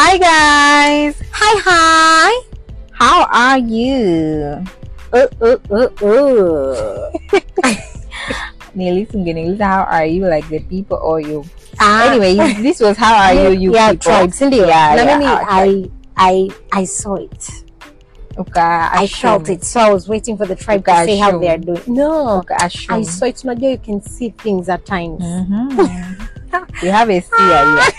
Hi guys, Hi, hi. how are you? Uh, uh, uh, uh. Nilis ungeniuliza how are you like the people or you. Ah, Anyway, this was how are you you yeah, people. tribe, sindio? Yeah, Na yeah, mimi, our I, I, I saw it. Uka I felt it. So I was waiting for the tribe to Uka say how assume. they are doing. No, Uka assume. I saw it. Unajua you can see things at times. Mhm. you have a seer here.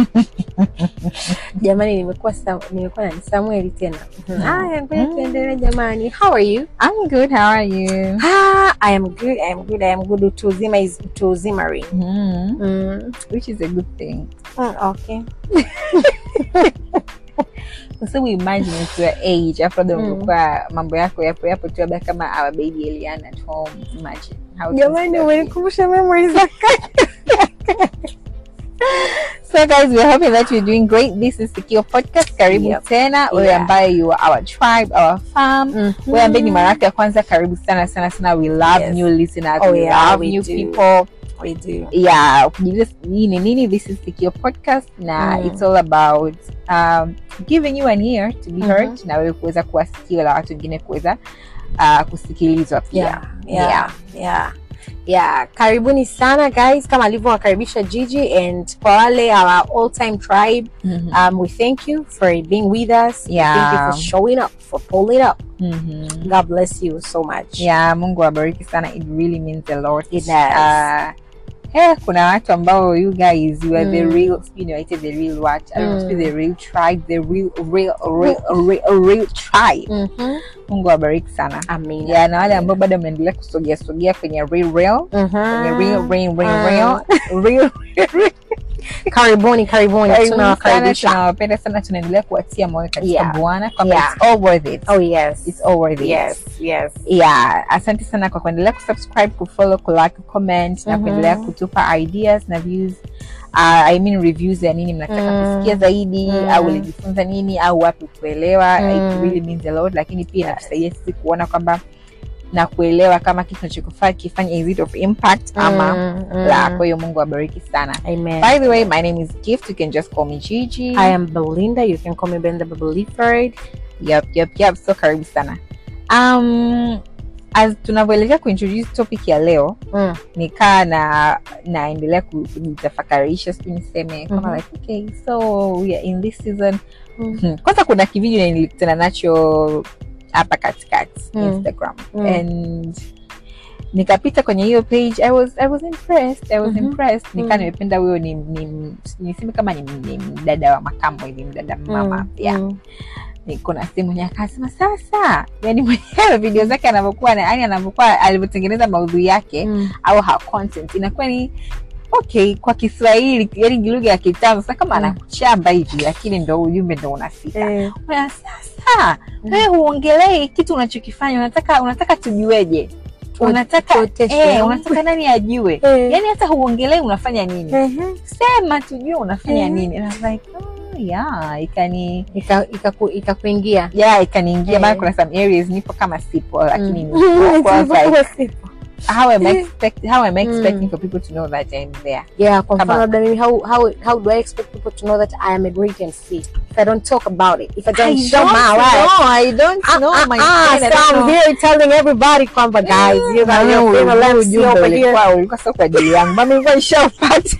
Jamani, nimekuwa Sam- nimekuwa na Samuel tena. Mm. Haya, ngoja Mm. tuendelee jamani. How are you? I'm good. How are you? Ah, I am good. I am good. I am good. Utu uzima is utu uzimari. Mhm. Mm. Which is a good thing. Mm, okay. So we imagine at your age after the Mm. ungekuwa mambo yako yapo yapo tu labda kama our baby Eliana at home. Imagine how things Jamani, would have been. umenikumbusha memories za So guys, we're hoping that you're doing great. This is Sikio Podcast. Karibu Yep. tena. Wewe Yeah. ambaye you are our tribe, our farm. Mhm. Wewe ambaye ni mara yako ya kwanza, karibu sana sana sana. We love Yes. new listeners. Oh, we yeah, love we new do. people. We do. Yeah, ukijiuliza hii ni nini? This is Sikio Podcast na Mm. it's all about um, giving you an ear to be Mhm. heard na wewe kuweza kuwa sikio la watu wengine kuweza uh, kusikilizwa pia. yeah, yeah, yeah. Yeah, karibuni sana guys kama alivyowakaribisha Gigi and kwa wale our all time tribe Mhm. um, we thank you for being with us Yeah. thank you for showing up for pulling up Mhm. God bless you so much yeah mungu awabariki sana it really means a lot It does. uh, eh, kuna watu ambao you guys you are the Mm. real you know the real what I don't know, Mm. the real tribe the real real real real, real tribe Mhm. mungu awabariki sana Amina. yeah na wale ambao bado mnaendelea kusogea sogea kwenye real real Mhm. kwenye real real real Mm. real real karibuni karibuni Karibuni sana, tunawakaribisha tunawapenda sana tunaendelea kuwatia moyo katika Yeah. bwana kwamba Yeah. it's all worth it oh yes it's all worth it yes yes yeah asante sana kwa kuendelea kusubscribe kufollow kulike kucomment na Mhm. kuendelea kutupa ideas na views uh, I mean reviews ya nini mnataka Mm. kusikia zaidi Mm. au ulijifunza nini au wapi kuelewa Mm. it really means a lot lakini pia Yes. inatusaidia sisi kuona kwamba na kuelewa kama kitu tunachokifanya kifanya is it of impact ama Mm, mm. la kwa hiyo mungu abariki sana amen by the way my name is gift you can just call me gigi I am Belinda you can call me Belinda Beliford yep, yep, yep. so karibu sana um, as tunavyoelekea kuintroduce topic ya leo mm. nikaa na naendelea ku- kujitafakarisha sijui niseme kama Mhm. like okay so we are in this season Mm. Hmm. kwanza kuna kivideo nilikutana nacho hapa katikati Mm. instagram Mm. and nikapita kwenye hiyo page i was i was impressed i was Mhm. impressed nikaa Mm. nimependa huyo ni, ni niseme kama ni, ni mdada wa makambo hivi mdada mama Mm. yeah Mm. niko na simu mwenye akasema sasa yani mwenyewe video zake anavyokuwa na- yani anavyokuwa alivyotengeneza maudhui yake Mm. au her content inakuwa ni okay kwa kiswahili yani lugha ya kitambo sasa kama Mm. anakuchamba hivi lakini ndo ujumbe ndo unafika Eh. Una, sasa Mm. wewe huongelei kitu unachokifanya unataka unataka tujueje Tu- unataka tuoteshe. eh, unataka nani ajue Eh. yani hata huongelei unafanya nini Mhm. sema tujue unafanya Mhm. nini And I was like oh, yeah ikani Ika- ikaku- ikakuingia yeah ikaniingia Eh. maana kuna some areas nipo kama sipo lakini Mm. nipo. I was like, Sipo. how am I Eh. expect how am I expecting Mm. for people to know that I'm there yeah kwa Kama- mfano labda mimi how, how, how do i expect people to know that i am a great mc if i don't talk about it if i don't I show don't my life know, I don't Ah, know ah, my ah, friend, I so don't I'm know. here telling everybody kwamba guys you got Mami, your ule- favorite ule MC ujumbe over here ulikuwa ulikuwa sio kwa ajili yangu mami ilikuwa ishaupata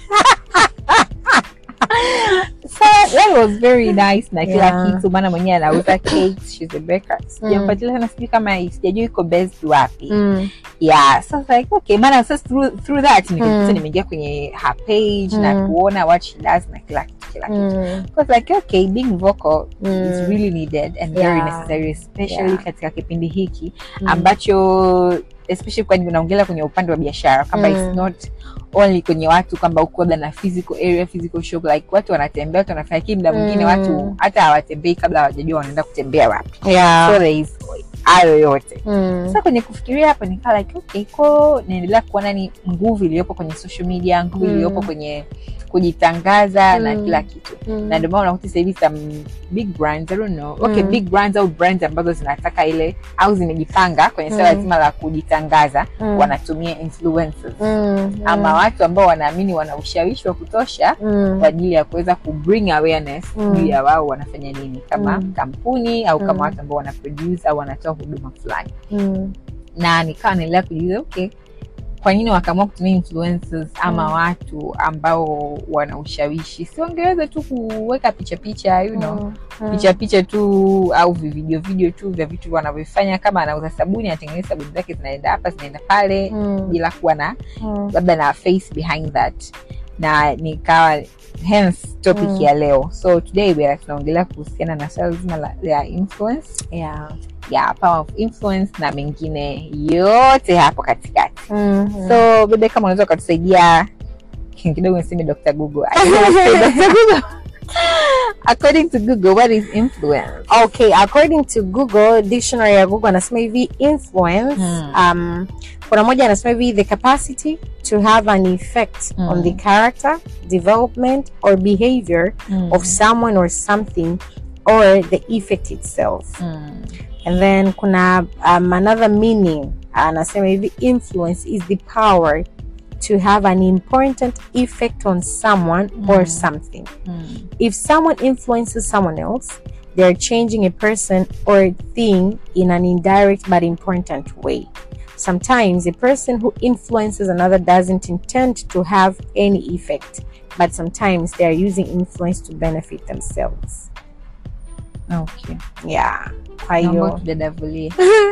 so that was very nice na kila Yeah. kitu maana mwenyewe anauza cakes she's a baker sijampatia sana sijui kama sijajua iko based wapi Mm. yeah so I was like okay maana sasa through, through that nikajikuta Mm. nimeingia kwenye her page na Mm. kuona what she does na kila kitu kila kitu Mm. I was like okay being vocal is Mm. really needed and very Yeah. necessary especially Yeah. katika kipindi hiki Mm. ambacho especially kwani unaongelea kwenye upande wa biashara kwamba Mm. it's not only kwenye watu kwamba uko labda na physical area physical shop like watu wanatembea watu wanafanya lakini muda mwingine Mm. watu hata hawatembei kabla hawajajua wanaenda kutembea wapi yeah so there is hayo yote Mm. sasa kwenye kufikiria hapo nikaa like okay ko naendelea kuona ni nguvu iliyopo kwenye social media nguvu Mm. iliyopo kwenye kujitangaza na Mm. kila kitu Mm. na ndio maana unakuta sasa hivi some big brands I don't know okay Mm. big brands au brands ambazo zinataka ile au zimejipanga kwenye swala Mm. zima la kujitangaza Mm. wanatumia influencers Mm. ama watu ambao wanaamini wana ushawishi wa kutosha Mm. kwa ajili ya kuweza kubring awareness Mm. juu ya wao wanafanya nini kama Mm. kampuni au kama Mm. watu ambao wana produce au wanatoa huduma fulani Mm. na nikawa naendelea kujiuliza okay kwa nini wakaamua kutumia influencers ama Mm. watu ambao wana ushawishi si wangeweza tu kuweka picha picha you know Mm. Mm. picha picha tu au vivideo video tu vya vitu wanavyofanya kama anauza sabuni anatengeneza sabuni zake zinaenda hapa zinaenda pale Mm. bila kuwa na Mm. labda na face behind that na nikawa hence topic Mm. ya leo so today we are tunaongelea kuhusiana na swala zima la ya influence Yeah. ya power of influence na mengine yote hapo katikati Mm. so bebe kama unaweza ukatusaidia kidogo niseme dr google I don't wanna say Dr. Google. according to google what is influence okay according to google dictionary ya google anasema hivi influence Hmm. um, kuna moja anasema hivi the capacity to have an effect Hmm. on the character development or behavior of someone or something or the effect itself Mm. and then kuna um, another meaning anasema hivi influence is the power to have an important effect on someone or Mm. something Mm. if someone influences someone else, they're changing a person or a thing in an indirect but important way. Sometimes a person who influences another doesn't intend to have any effect, but sometimes they are using influence to benefit themselves. okay Yeah. Kwa naomba hiyo tudadavulie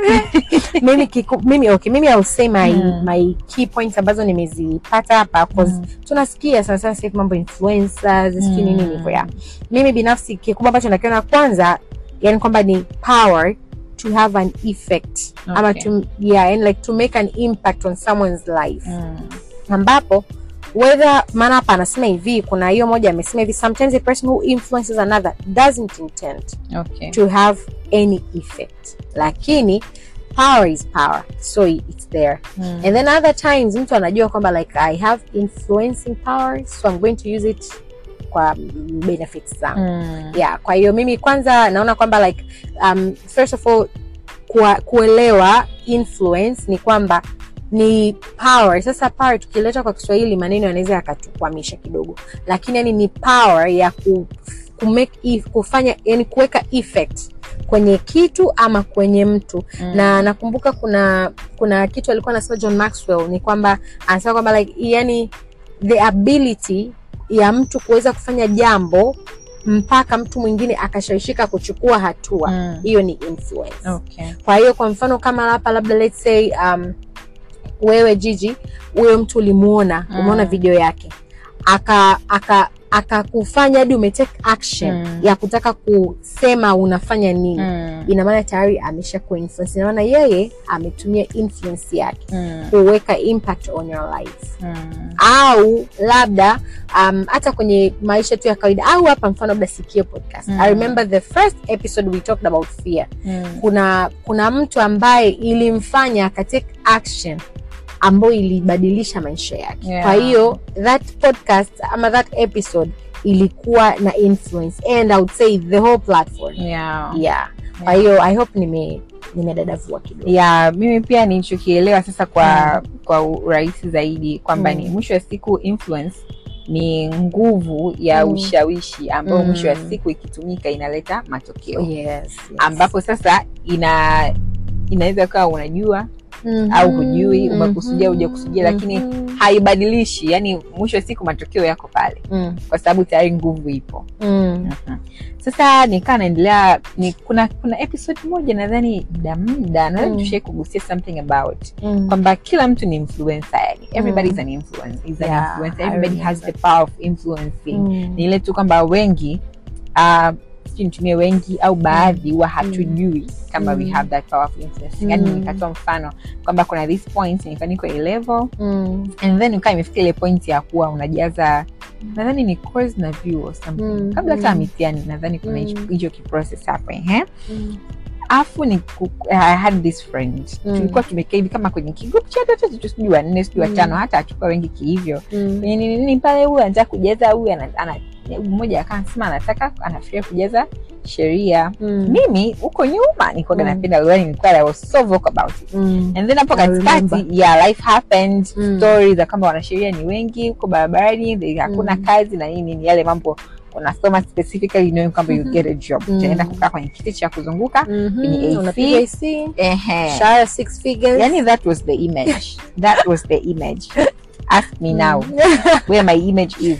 mimi kiku, mimi okay mimi I'll say my Mm. my key points ambazo nimezipata hapa cause Mm. tunasikia sana sana sasa hivi mambo influencers sijui nini Mm. hivyo ya mimi binafsi kikubwa ambacho nakiona kwanza yani kwamba ni power to have an effect ama Okay. to, yeah, and like to make an impact on someone's life Mm. ambapo whether maana hapa anasema hivi kuna hiyo moja amesema hivi sometimes a person who influences another doesn't intend okay to have any effect lakini power is power so it's there Mm. and then other times mtu anajua kwamba like i have influencing power so i'm going to use it kwa benefits zangu Mm. yeah kwa hiyo mimi kwanza naona kwamba like um, first of all kwa, kuelewa influence ni kwamba ni power sasa power tukileta kwa kiswahili maneno yanaweza yakatukwamisha kidogo lakini yani ni power ya ku, ku make if, kufanya yani kuweka effect kwenye kitu ama kwenye mtu Mm. na nakumbuka kuna kuna kitu alikuwa anasema john maxwell ni kwamba anasema kwamba like yani the ability ya mtu kuweza kufanya jambo mpaka mtu mwingine akashawishika kuchukua hatua Mm. hiyo ni influence okay kwa hiyo kwa mfano kama hapa labda let's say um, wewe jiji huyo mtu ulimuona Mm. umeona video yake aka aka akakufanya hadi umetake action Mm. ya kutaka kusema unafanya nini Mm. ina maana tayari amesha kuinfluence ina maana yeye ametumia influence yake Mm. kuweka impact on your life Mm. au labda um, hata kwenye maisha tu ya kawaida au hapa mfano labda sikio podcast Mm. i remember the first episode we talked about fear Mm. kuna kuna mtu ambaye ilimfanya akatake action ambayo ilibadilisha maisha yake Yeah. kwa hiyo that podcast ama that episode ilikuwa na influence and i would say the whole platform yeah yeah kwa hiyo i hope nime nimedadavua kidogo ya mimi pia nilichokielewa sasa kwa kwa urahisi zaidi kwamba Mm. ni mwisho wa siku influence ni nguvu ya Mm. ushawishi ambayo Mm. mwisho wa siku ikitumika inaleta matokeo yes, yes. ambapo sasa ina inaweza kawa unajua Mhm, au hujui, umekusudia, mhm, hujakusudia, lakini mhm, haibadilishi yani mwisho wa siku matokeo yako pale mm, kwa sababu tayari nguvu ipo mm, Mhm. sasa nikaa naendelea ni kuna kuna episode moja nadhani muda muda nadhani Mm. tushai kugusia something about mm. kwamba kila mtu ni influencer yani everybody Mm. is an influence is an Yeah, influencer I everybody has remember. the power of influencing Mm. ni ile tu kwamba wengi uh, sijui nitumie wengi au baadhi huwa hatujui kama we Mm. have that power of influencing yani Mm. nikatoa mfano kwamba kuna this point nilikuwa niko A level Mm. and then ukaa imefika ile point ya kuwa unajaza nadhani ni course na view or something Mm. kabla hata ya Mm. mitihani nadhani kuna hicho Mm. hicho kiprocess hapo ehe Mm. afu ni I had this friend Mm. tulikuwa tumekaa hivi kama kwenye kigrup chat watoto tu sijui wanne sijui Mm. watano hata hatukuwa wengi kihivyo Mm. kwenye nini nini pale huyu anataka kujaza huyu ana, ana, mmoja akasema anataka anafikiria kujaza sheria Mm. mimi huko nyuma nilikuwa Mm. napenda lugha nilikuwa I was so vocal about it Mm. and then hapo I katikati remember. yeah life happened Mm. stories za kwamba wanasheria ni wengi huko barabarani they- hakuna Mm. kazi na nini ni yale mambo unasoma specifically knowing kwamba you get a job Mm. utaenda kukaa kwenye kiti cha kuzunguka Mhm. Kwenye AC. Unapiga AC, ehe share six figures. yani that was the image that was the image ask me now where my image is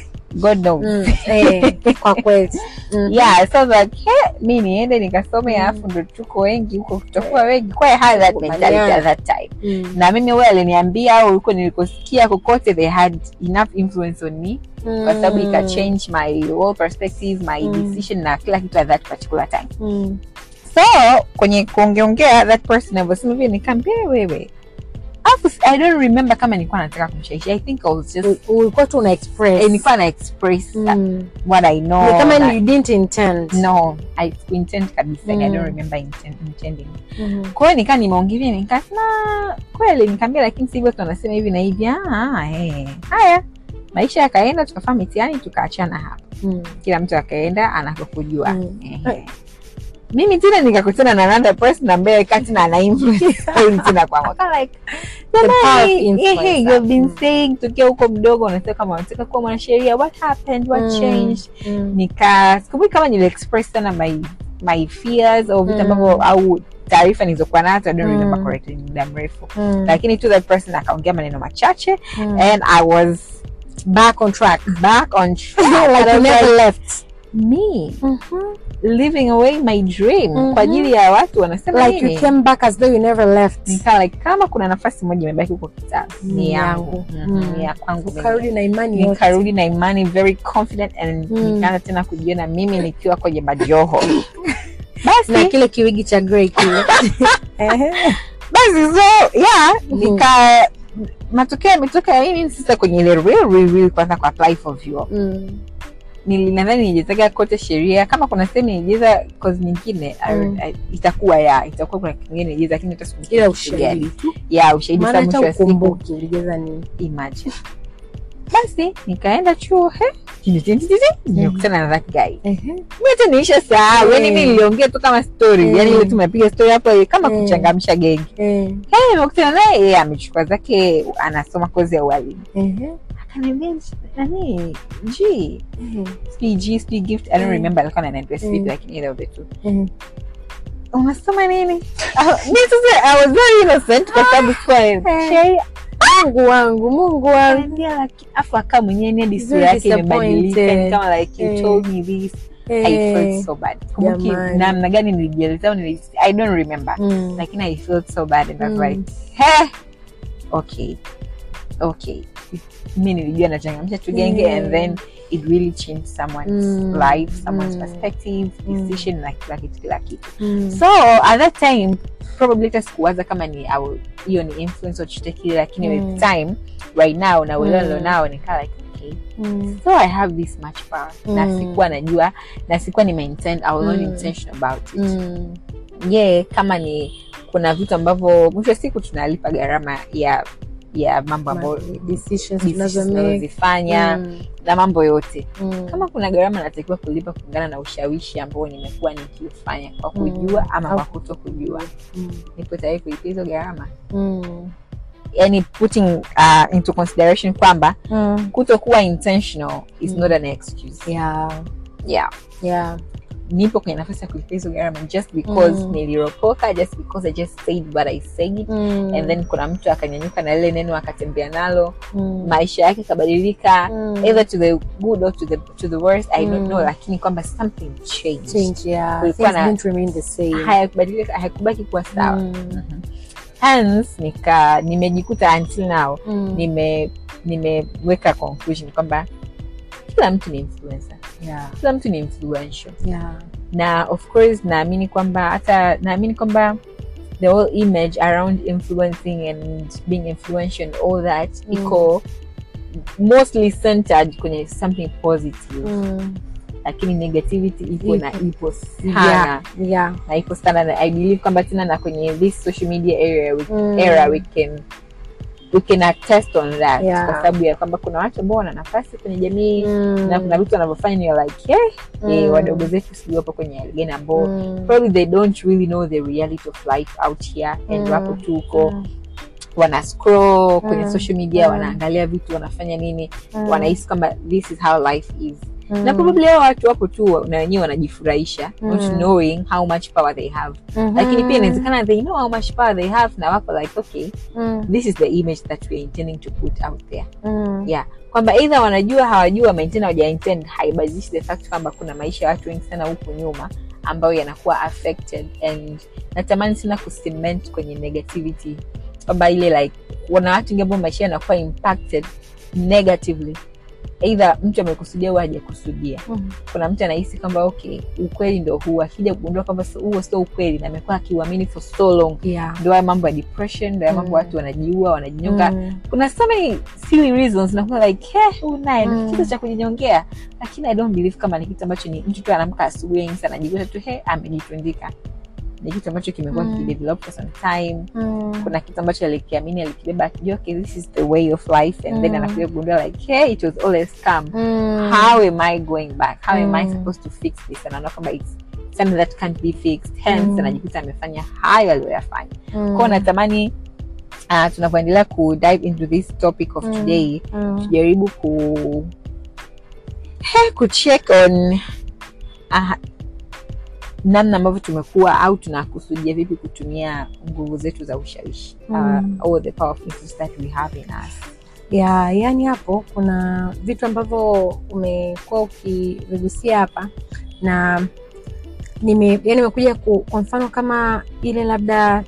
god knows Mm. Eh, kwa kweli Mhm. yeah so I was like hey, mi niende nikasome Mm. alafu ndo tuko wengi huko tutakuwa wengi kwa I had that mentality at that time Mm. na mimi wewe aliniambia au huko nilikosikia kokote they had enough influence on me kwa sababu Mm. ika change my whole perspective my Mm. decision na kila kitu at that particular time Mm. so kwenye kuongeongea that person alivyosema vile nikaambia wewe alafu i don't remember kama nilikuwa nataka kumshawishi i think i was just U- ulikuwa tu una express eh, nilikuwa na express uh, Mm. what i know Ni kama na- you didn't intend no i intend kabisa mm. i Mm. don't remember intend, intending Mhm. kwa hiyo nikaa nimeongelea nikasema kweli nikaambia lakini si hivyo tunasema hivi na hivi ah, eh. haya maisha yakaenda tukafaa mitihani tukaachana hapa Mm. kila mtu akaenda anakokujua Mm. Ehe. mimi tena nikakutana na another person ambaye kati na ana influence kweli tena kwangu Aka like power of jamani influence, ehe, you've been mm. saying tukiwa huko mdogo unasema kama unataka kuwa mwanasheria what happened what Mm. changed Mm. nika sikumbuki kama nili express sana my my fears au vitu Mm. ambavyo au taarifa nilizokuwa nazo I don't Mm. remember correctly ni muda mrefu Mm. lakini tu that person akaongea maneno machache Mm. and I was back on track back on track like And I you was never like, left me Mhm. living away my dream Mhm. kwa ajili ya watu wanasema like nini you came back as though you never left nika like kama kuna nafasi moja imebaki huko kitabu Ni ni yangu yangu. Mhm, Mm. ni ya kwangu mimi. ukarudi na imani yote. nikarudi na imani very confident and Mm. nikaanza tena kujiona mimi nikiwa kwenye majoho na basi kile kiwigi cha grey kile Ehe. basi so yeah Mhm. nika matokeo yametoka ya nini sasa kwenye ile real real real kwanza ku apply for vyuo Mm. Nili- nadhani nijezaga kote sheria kama kuna sehemu nijeza kozi nyingine I- Mm. I- itakuwa ya itakuwa kuna kitu kingine nijeza lakini hata sikumbuki ila kitu ushahidi gani. tu ya ushahidi maana sa mwisho hata wa siku ukumbuki ulijeza nini imagine basi nikaenda chuo he nimekutana na that guy Ehe. mi hata niisha sahau yani Mm. mi niliongea tu kama story Mm. yani ile tu mepiga story hapo kama Mm. kuchangamsha gengi Eh. hey, nimekutana naye yeye amechukua zake anasoma kozi ya ualimu Ehe. akaniambia nani g Ehe. sijui g sijui gift i don't Mm. remember alikuwa ananiambia sijui Mm. lakini either of the two Ehe. unasoma nini Ah, mi sasa i was very innocent kwa sababu sikuwa sheria mungu wangu mungu wangu Akaniambia, lakini afu akaa mwenyewe ni hadi Very sura yake imebadilika disappointed. ni kama like you Eh. told me this I Eh. felt so bad kumbuki Jamani. namna gani nilijieleza au nili- I don't remember Mm. lakini I felt so bad and I was Mm. like he okay okay mi nilijua nachangamsha tu genge Mm. and then it really changed someone's Mm. life someone's Mm. perspective Mm. decision na kila kitu kila kitu Mm. so at that time probably hata sikuwaza kama ni au- hiyo ni influence or chochote kile lakini Mm. with time right now na uelewa Mm. nilionao nikaa like okay Mm. so i have this much power na Mm. sikuwa najua na sikuwa nimeintend i was not Mm. intentional about it Mm. yeah kama ni kuna vitu ambavyo mwisho wa siku tunalipa gharama ya ya mambo ambayo Decisions decisions tunazo make. tunazozifanya Mm. na mambo yote Mm. kama kuna gharama natakiwa kulipa kulingana na ushawishi ambao nimekuwa nikiufanya kwa Mm. kujua ama Au- kwa kuto kujua Mm. nipo tayari kulipa hizo gharama Mm. yani putting uh, into consideration kwamba Mm. kutokuwa intentional is Mm. not an excuse Yeah. yeah Yeah. nipo kwenye nafasi ya kulipa hizo gharama just because Mm. niliropoka just because i just said what i said Mm. and then kuna mtu akanyanyuka na lile neno akatembea nalo Mm. maisha yake kabadilika Mm. either to the good or to the, to the worst i don't Mm. know lakini kwamba something changed Change, yeah. Kulikuwa Things na- didn't remain the same. hayakubadilika hayakubaki kuwa sawa Mm. Mhm. hence nika nimejikuta until now Mm. nime nimeweka conclusion kwamba kila mtu ni influencer Yeah. kila mtu ni influential Yeah. na of course naamini kwamba hata naamini kwamba the whole image around influencing and being influential and all that Mm. iko mostly centered kwenye something positive Mm. lakini negativity ipo na Ipo. ipo sana yeah, yeah. na ipo sana na i believe kwamba tena na kwenye this social media area we, Mm. era we can we can attest on that Yeah. kwa sababu ya kwamba kuna watu ambao wana nafasi kwenye jamii Mm. na kuna vitu wanavyofanya ni like yeah, Mm. eh, wadogo zetu sijui wapo kwenye hali gani ambao Mm. probably they don't really know the reality of life out here and Mm. wapo tu huko Mm. wana scroll kwenye Mm. social media Mm. wanaangalia vitu wanafanya nini Mm. wanahisi kwamba this is how life is Mm. na probably hao watu wapo tu na wenyewe wanajifurahisha not Mm. knowing how much power they have Mhm. lakini pia inawezekana they know how much power they have na wapo like okay Mm. this is the image that we are intending to put out there Mm. yeah kwamba either wanajua hawajua wamaintain hawajaintend haibadilishi the fact kwamba kuna maisha ya watu wengi sana huku nyuma ambayo yanakuwa affected and natamani sana kucement kwenye negativity kwamba ile like wana watu wengi ambao maisha yanakuwa impacted negatively either mtu amekusudia au hajakusudia Mm. kuna mtu anahisi kwamba okay ukweli ndo huu akija kugundua kwamba so- huo sio ukweli na amekuwa akiuamini for so long Yeah. ndo haya mambo ya depression ndo haya mambo Mm. watu wanajiua wanajinyonga Mm. kuna so many silly reasons nakuwa like hey, huyu naye Mm. ni kitu cha kujinyongea lakini i don't believe kama ni kitu ambacho ni mtu tu anaamka asubuhi ainsa anajikuta tu he amejitundika ni kitu ambacho kimekuwa Mm. kikidevelop for some time Mm. kuna kitu ambacho alikiamini alikibeba akijua okay, this is the way of life and then Mm. anakuja kugundua like hey, it was all a scam Mm. how am i going back how am i Mm. supposed to fix this anaona kwamba it's something that can't be fixed hence Mm. anajikuta amefanya hayo aliyoyafanya Mm. kwao natamani uh, tunavyoendelea ku dive into this topic of Mm. today Mm. tujaribu ku he, kucheck on uh, namna ambavyo tumekuwa au tunakusudia vipi kutumia nguvu zetu za ushawishi Mm. uh, all the powerful influence that we have in us ya yani hapo kuna vitu ambavyo umekuwa ukivigusia hapa na nime yani nimekuja ku- kwa mfano kama ile labda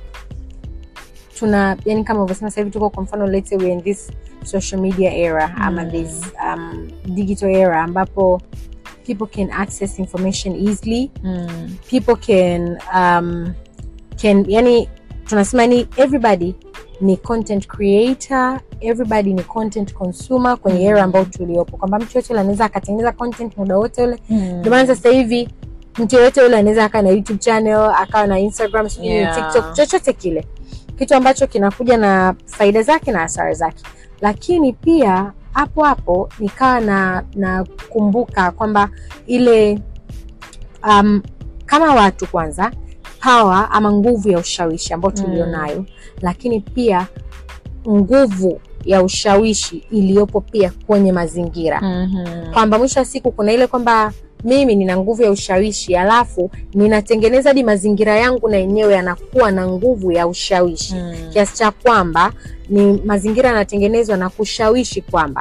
tuna yani kama ulivyosema sasa hivi tuko kwa mfano let's say we're in this social media era ama Mm. this um, digital era ambapo people can access information easily mm. people can um, can yani tunasema ni everybody ni content creator everybody ni content consumer kwenye Mm. era ambayo tuliopo kwamba mtu yote ule anaweza akatengeneza content muda wote ule mm. ndio maana sasa hivi mtu yoyote ule anaweza akawa na youtube channel akawa na instagram sijui Yeah. tiktok chochote kile kitu ambacho kinakuja na faida zake na hasara zake lakini pia hapo hapo nikawa na nakumbuka kwamba ile um, kama watu kwanza power ama nguvu ya ushawishi ambayo Mm. tulionayo lakini pia nguvu ya ushawishi iliyopo pia kwenye mazingira mm-hmm. kwamba mwisho wa siku kuna ile kwamba mimi nina nguvu ya ushawishi alafu ninatengeneza hadi mazingira yangu na yenyewe yanakuwa na nguvu ya ushawishi mm. kiasi cha kwamba ni mazingira yanatengenezwa na kushawishi kwamba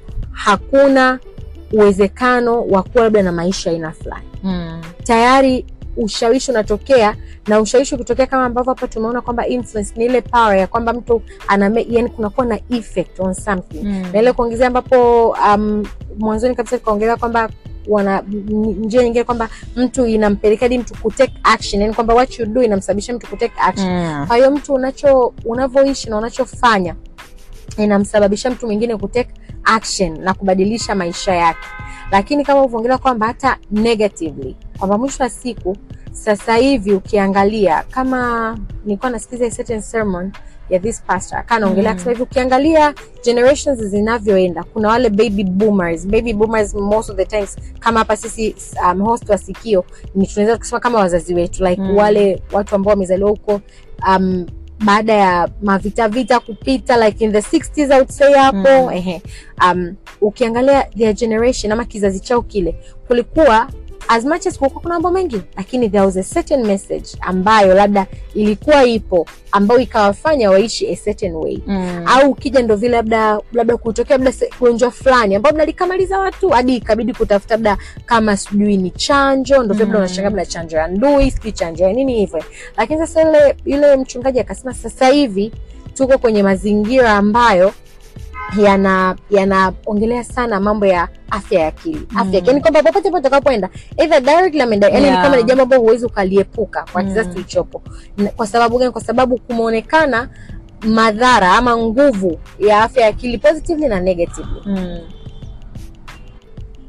hakuna uwezekano wa kuwa labda na maisha aina fulani mm. tayari ushawishi unatokea na ushawishi ukitokea kama ambavyo hapa tumeona kwamba influence ni ile power ya kwamba mtu ana yani kunakuwa na effect on something mm. na ile kuongezea ambapo um, mwanzoni kabisa tukaongelea kwamba wana n- njia nyingine kwamba mtu inampelekea hadi mtu kutake action yani kwamba what you do inamsababisha mtu kutake action mm. kwa hiyo mtu unacho unavyoishi na unachofanya inamsababisha mtu mwingine kutake action na kubadilisha maisha yake lakini kama uvyoongelea kwamba hata negatively kwamba mwisho wa siku sasa hivi ukiangalia kama nilikuwa nasikiza a certain sermon ya this pastor akaa naongelea Mm. mm. hivi ukiangalia generations zinavyoenda kuna wale baby boomers baby boomers most of the times kama hapa sisi um, host wa sikio ni tunaweza kusema kama wazazi wetu like Mm. mm. wale watu ambao wamezaliwa huko um, baada ya mavita vita kupita like in the 60s I would say hapo Mm. ehe um, ukiangalia their generation ama kizazi chao kile kulikuwa as much as kulikuwa kuna mambo mengi lakini there was a certain message ambayo labda ilikuwa ipo ambayo ikawafanya waishi a certain way mm. au ukija ndo vile labda labda kutokea labda se- ugonjwa fulani ambao labda likamaliza watu hadi ikabidi kutafuta labda kama sijui ni chanjo ndo vile labda Mm. unashangaa labda chanjo ya ndui sijui chanjo ya nini hivyo lakini sasa yule yule mchungaji akasema sasa hivi tuko kwenye mazingira ambayo yana yanaongelea sana mambo ya afya ya akili afya Mm. mm. yani kwamba popote pote utakapoenda either directly ama indirectly, yani Yeah. ni kama ni jambo ambalo huwezi ukaliepuka kwa Mm. kizazi tulichopo Na- kwa sababu gani kwa sababu kumeonekana madhara ama nguvu ya afya ya akili positively na negatively mm.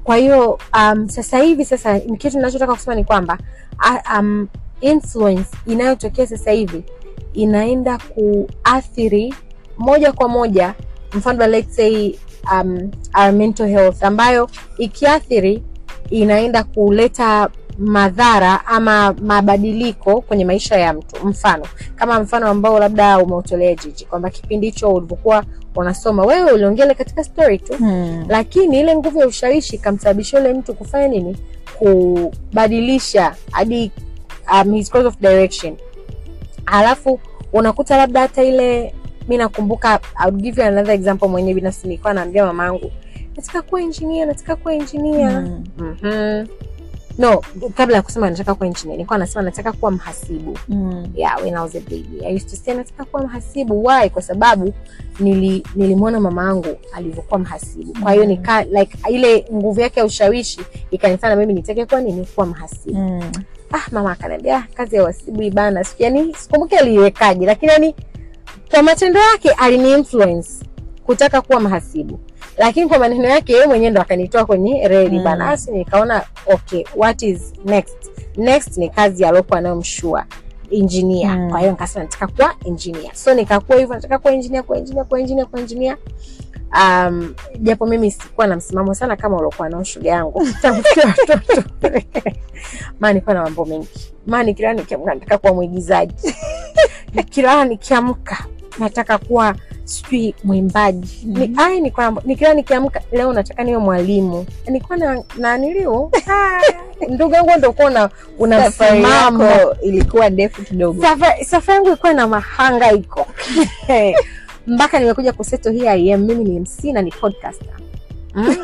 kwa hiyo um, sasa hivi sasa ni kitu ninachotaka kusema ni kwamba uh, um, influence inayotokea sasa hivi inaenda kuathiri moja kwa moja mfano let's say um, our mental health ambayo ikiathiri inaenda kuleta madhara ama mabadiliko kwenye maisha ya mtu mfano kama mfano ambao labda umeutolea jiji kwamba kipindi hicho ulivyokuwa unasoma wewe uliongele katika story tu Mm. lakini ile nguvu ya ushawishi ikamsababisha yule mtu kufanya nini kubadilisha hadi um, his course of direction alafu unakuta labda hata ile mi nakumbuka I would give you another example mwenyewe binafsi nilikuwa naambia mamangu nataka kuwa engineer nataka kuwa engineer Mm. mm-hmm. no kabla ya kusema nataka kuwa engineer nilikuwa nasema nataka kuwa mhasibu Mm. yeah, when I was a baby. I used to say nataka kuwa mhasibu. Why? Kwa sababu nili, nilimwona mama yangu alivyokuwa mhasibu. Kwa hiyo Mm. nika like ile nguvu yake ya ushawishi ikanifanya mimi nitake kuwa nini kuwa mhasibu. Mm. Ah, mama akaniambia "Ah, kazi ya uhasibu ibana. Siku yani sikumbuki aliiwekaje, lakini yani kwa matendo yake alini influence kutaka kuwa mhasibu. Lakini kwa maneno yake yeye mwenyewe ndo akanitoa kwenye reli Mm. bana. Asi nikaona okay, what is next? Next ni kazi aliyokuwa nayo mshua engineer. Mm. Kwa hiyo nikasema nataka kuwa engineer. So nikakuwa hivyo nataka kuwa engineer, kuwa engineer, kuwa engineer, kuwa engineer. Um, japo mimi sikuwa na msimamo sana kama uliokuwa nao shule yangu tangu tukiwa watoto. Maana nilikuwa na mambo mengi. Maana nikilala nikiamka nataka kuwa mwigizaji. nikilala nikiamka nataka kuwa sijui mwimbaji Mhm. ni, ai nilikuwa na- nikilala nikiamka leo nataka niwe mwalimu nilikuwa na, na nilio ndugu yangu ndo kuwa una, una Safari msimamo yako ilikuwa ndefu kidogo Safa- safari yangu ilikuwa na mahangaiko mpaka nimekuja kuseto hii I am mimi ni mc na ni podcaster mm?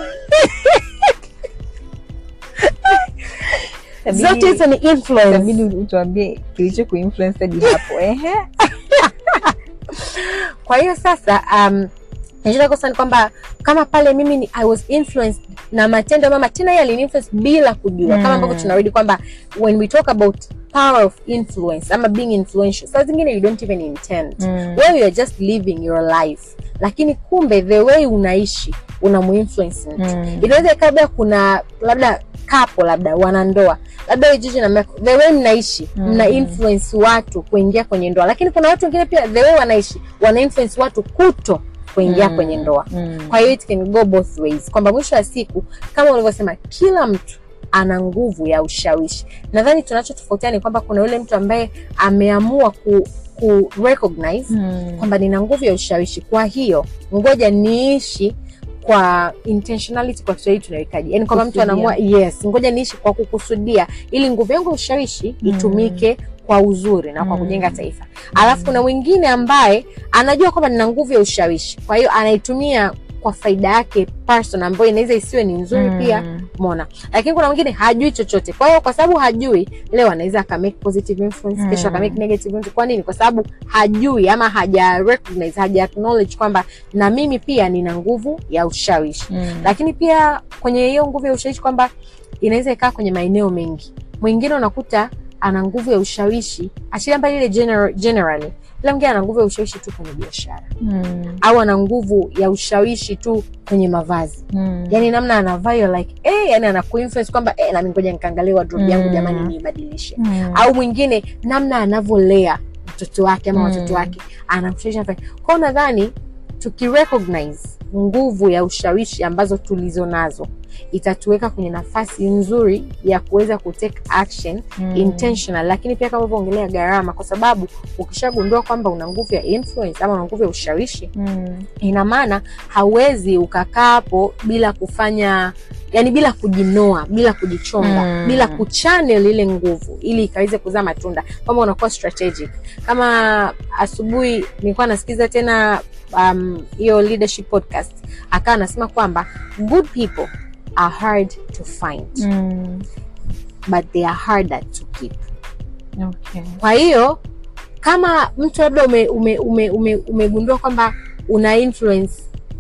zote hizo ni influence inabidi utuambie kilicho kuinfluence hadi hapo ehe kwa hiyo sasa um, nachotaka kusema ni kwamba kama pale mimi ni, I was influenced na matendo ya mama tena yeye aliniinfluence bila kujua Mm. kama ambavyo tunarudi kwamba when we talk about power of influence ama being influential saa zingine you don't even intend Mm. wewe you're just living your life lakini kumbe the way unaishi unamuinfluence mtu Mm. inaweza ikawa labda kuna labda kapo labda wanandoa labda wewe jiji na Michael, the way mnaishi Mm. mna influence watu kuingia kwenye ndoa lakini kuna watu wengine pia the way wanaishi wana influence watu kuto kuingia Mm. kwenye ndoa Mm. kwa hiyo it can go both ways kwamba mwisho wa siku kama ulivyosema kila mtu ana nguvu ya ushawishi nadhani tunachotofautiana ni kwamba kuna yule mtu ambaye ameamua ku, ku recognize Mm. kwamba nina nguvu ya ushawishi kwa hiyo ngoja niishi kwa intentionality kwa kiswahili tunawekaje yani kwamba mtu Kusudia. anaamua yes ngoja niishi kwa kukusudia ili nguvu yangu ya ushawishi Mm. itumike kwa uzuri na kwa Mm. kujenga taifa alafu kuna mwingine ambaye anajua kwamba nina nguvu ya ushawishi kwa hiyo anaitumia kwa faida yake person ambayo inaweza isiwe ni nzuri Mm. pia mona lakini kuna mwingine hajui chochote kwa hiyo kwa sababu hajui leo anaweza akamake positive influence Mm. kesho akamake negative influence kwa nini kwa sababu hajui ama haja recognize haja acknowledge kwamba na mimi pia nina nguvu ya ushawishi Mm. lakini pia kwenye hiyo nguvu ya ushawishi kwamba inaweza ikaa kwenye maeneo mengi mwingine unakuta ana nguvu ya ushawishi achilia mbali ile general, generally ila mwingine ana nguvu ya ushawishi tu kwenye biashara Mm. au ana nguvu ya ushawishi tu kwenye mavazi Mm. yani namna anavaa you're like eh, yani anakuinfluence kwamba eh, nami ngoja nikaangalia wardrobe yangu Mm. jamani niibadilishe Mm. au mwingine namna anavyolea mtoto wake ama Mm. watoto wake anamshawishi afanye. kwao nadhani tukirecognize nguvu ya ushawishi ambazo tulizo nazo itatuweka kwenye nafasi nzuri ya kuweza kutake action Mm. intentional lakini pia kama ulivyoongelea gharama kwa sababu ukishagundua kwamba una nguvu ya influence ama una nguvu ya ushawishi Mm. ina maana hauwezi ukakaa hapo bila kufanya yani bila kujinoa bila kujichonga Mm. bila kuchannel ile nguvu ili ikaweze kuzaa matunda kwamba unakuwa strategic kama asubuhi nilikuwa nasikiza tena um, hiyo leadership podcast akawa anasema kwamba good people are hard to find Mm. but they are harder to keep Okay. kwa hiyo kama mtu labda umegundua ume, ume, ume, umegundua kwamba una influence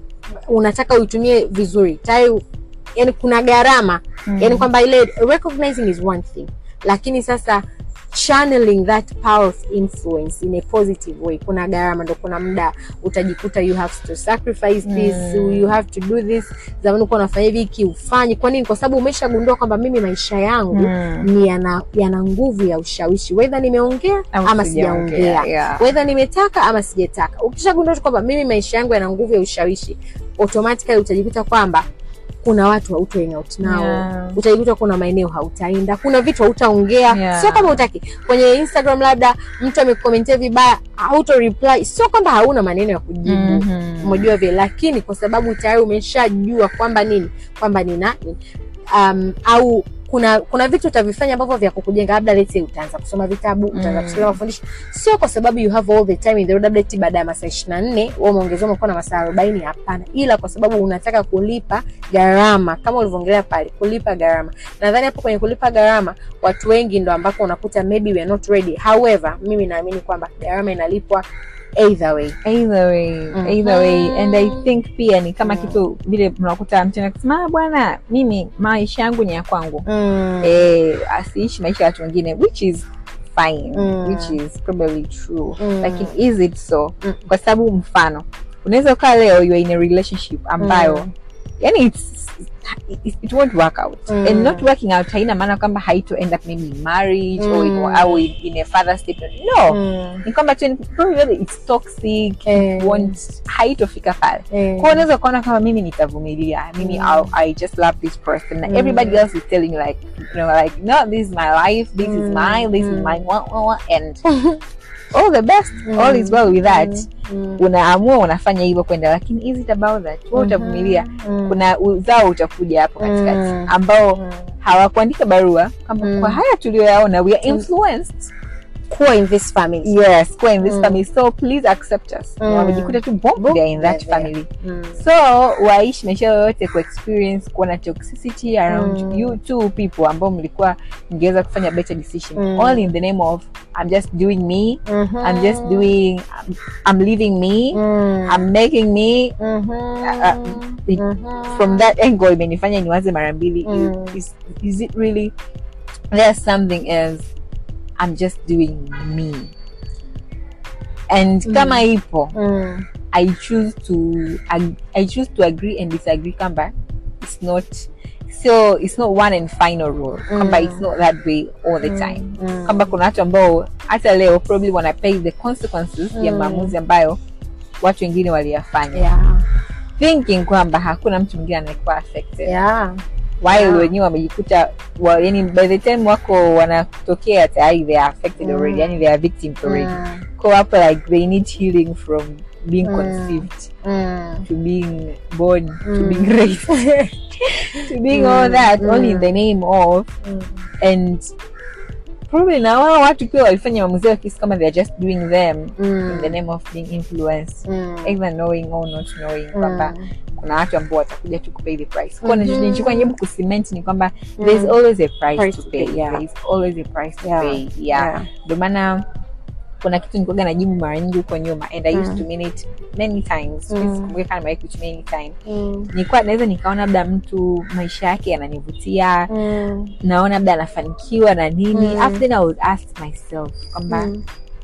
unataka uitumie vizuri tayari yani kuna gharama Mm. yani kwamba ile recognizing is one thing lakini sasa channeling that power of influence in a positive way kuna gharama ndo kuna muda utajikuta you have to sacrifice this Mm. you have to do this zamani ukuwa unafanya hivi hiki ufanye kwa nini kwa sababu umeshagundua kwamba mimi maisha yangu Mm. ni yana, yana nguvu ya ushawishi wedha nimeongea Au ama sijaongea, sijaongea yeah. wedha nimetaka ama sijataka ukishagundua tu kwamba mimi maisha yangu yana nguvu ya ushawishi automatically utajikuta kwamba kuna watu hauto hang out nao Yeah. utajikuta kuna maeneo hautaenda kuna vitu hautaongea Yeah. sio kama utaki kwenye instagram labda mtu amekomentia vibaya hauto reply sio kwamba hauna maneno ya kujibu Mhm. umejua vile lakini kwa sababu tayari umeshajua kwamba nini kwamba nina um, au kuna kuna vitu utavifanya ambavyo vya kukujenga labda let's say utaanza kusoma vitabu utaanza Mm. kusikiliza mafundisho sio kwa sababu you have all the time in the world labda eti baada ya masaa ishiri na nne wewe umeongezewa umekuwa na masaa arobaini hapana ila kwa sababu unataka kulipa gharama kama ulivyoongelea pale kulipa gharama nadhani hapo kwenye kulipa gharama watu wengi ndo ambako unakuta maybe we are not ready however mimi naamini kwamba gharama inalipwa either way either way Mhm. either way and i think pia ni kama Mm. kitu vile mnakuta mtu anasema "Ah, bwana mimi maisha yangu ni ya kwangu mm. eh, asiishi maisha ya watu wengine which is fine Mm. which is probably true Mm. lakini is it so Mm. kwa sababu mfano unaweza ukaa leo you are in a relationship ambayo Mm. yani it's, it, it won't work out Mm. and not working out haina maana kwamba haito end up maybe in marriage or in, Mm. au in, in a further step no Mm. ni kwamba tu ni- probably it's toxic Eh. it won't haitofika pale Eh. kwa unaweza ukaona kama mimi nitavumilia mimi Mm. I'll, i just love this person Mm. everybody else is telling you like you know like no this is my life this is Mm. mine this is Mm. mine wah, wah, wah, and all the best all is well with that Mm. unaamua unafanya hivyo kwenda lakini is it about that wewe utavumilia Mm. kuna uzao utakuja hapo katikati Mm. ambao Mm. hawakuandika barua kwamba Mm. kwa haya tuliyoyaona we are Mm. influenced kuwa in this family yes kwa in this Mm. family so please accept us Mm. wamejikuta tu boom, Boom, they are in that they're there. family Mm. so waishi maisha yoyote ku experience kuona toxicity around Mm. you two people ambao mlikuwa mngeweza kufanya better decision Mm. all in the name of i'm just doing me Mhm. i'm just doing i'm, I'm living me Mm. i'm making me Mhm. uh, it- Mhm. from that angle imenifanya niwaze mara mbili Mm. is, is it really there's something else i'm just doing me and Mm. kama ipo Mm. i choose to ag- i choose to agree and disagree kwamba it's not so it's not one and final rule kwamba Mm. it's not that way all the time Mm. kwamba kuna watu ambao hata leo probably wana pay the consequences ya Mm. maamuzi ambayo watu wengine waliyafanya Yeah. thinking kwamba hakuna mtu mwingine anayekuwa affected Yeah. while Yeah. wenyewe wamejikuta wa, yani by the time wako wanatokea tayari they are affected Mm. already yani they are victims already Mm. ko hapo like they need healing from being Mm. conceived Mm. to being born to Mm. being raised to being all Mm. that all in Mm. the name of Mm. and probably na wao watu pia walifanya maamuzi yao kisi kama they are just doing them in the Mm. name of being influenced Mm. either knowing or not knowing kwamba Mm. kuna watu ambao watakuja tu kupay the price kwa Mhm. mm nilichokuwa najaribu kucement ni kwamba Mm. there's always a price, Price to to pay, pay, yeah. there's always a price to Yeah. pay yeah Yeah. ndio maana kuna kitu nilikuwaga najibu mara nyingi huko nyuma and i used Mm. to mean it many times Mm. sikumbuka kama nimewahi kutumia any time Mm. nilikuwa naweza nikaona labda mtu maisha yake yananivutia Mm. naona labda anafanikiwa na nini Mm. after then i would ask myself kwamba Mm.